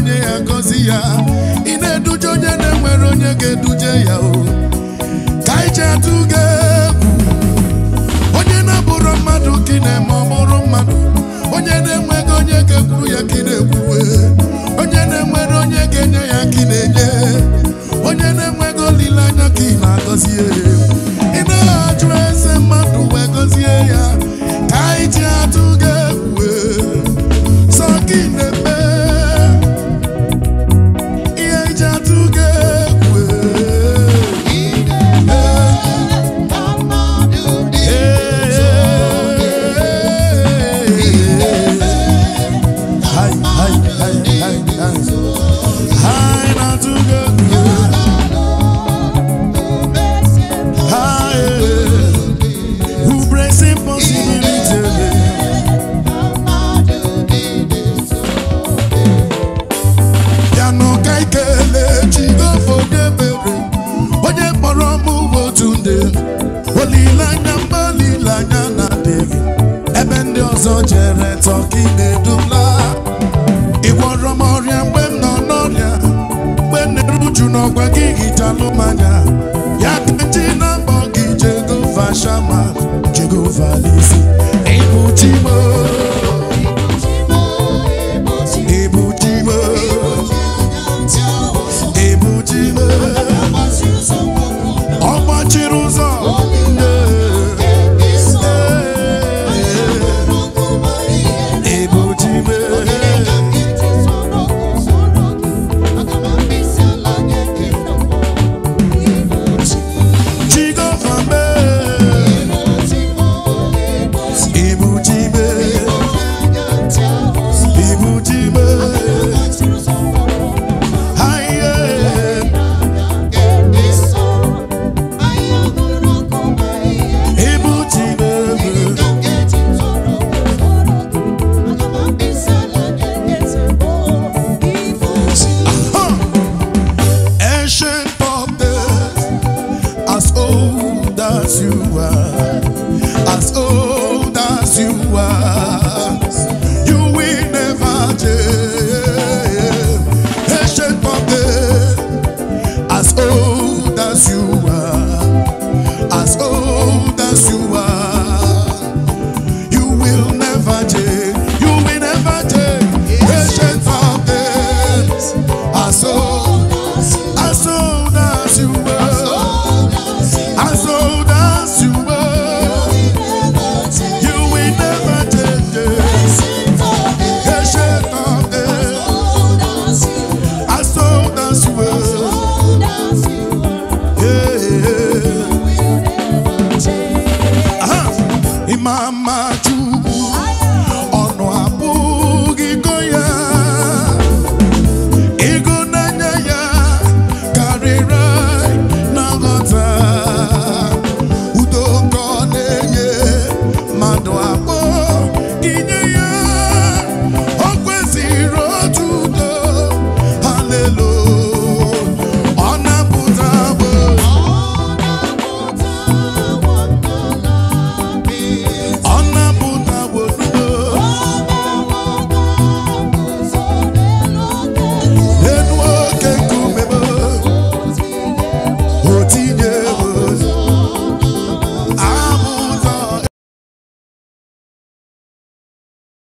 onye ya gọzi ya ị na-eduje onye na-enwere onye ga-eduje ya o ka anyị ji atụ gị egwu onye na-abụrụ mmadụ ka ị na-eme ọ bụrụ mmadụ onye na-enweghị onye ga-ekwuru ya ka ị na-ekwuwe onye na-enwere onye ga-enye ya ka ị na-enye onye na-enweghị olileanya ka ị na-agọzie ị na-ajụ eze mmadụ wee gọzie ya ka anyị ji atụ gị